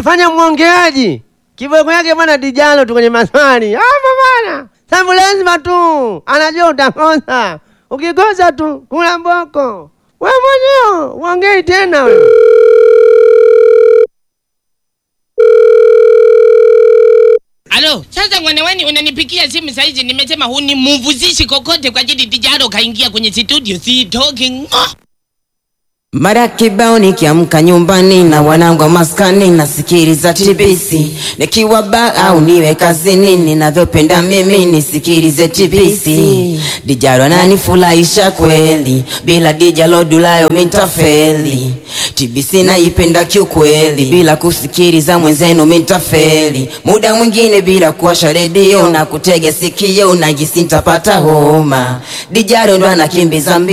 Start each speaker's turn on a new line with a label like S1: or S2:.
S1: Fanya mwongeaji. Kiboko yake bwana dijalo tu kwenye maswali. Hapo bwana. Sababu lazima tu anajua utakosa. Ukikosa tu kula mboko. Wewe mwenyewe uongei tena wewe.
S2: Alo, sasa mwanaweni unanipikia simu saizi, nimesema hunimuvuzishi kokote kwa ajili Dijaro kaingia kwenye studio, si talking. Oh.
S3: Mara kibao nikiamka nyumbani na wanangu wa maskani nasikiliza TBC, nikiwa ba au niwe kazini, ninavyopenda mimi nisikilize TBC. Dijalo ananifurahisha kweli, bila Dijalo Dulayo mintafeli. TBC naipenda kiukweli, bila kusikiliza mwenzenu mintafeli. Muda mwingine bila kuwasha redio na kutega sikio, najisi nitapata homa. Dijalo ndo anakimbiza mbio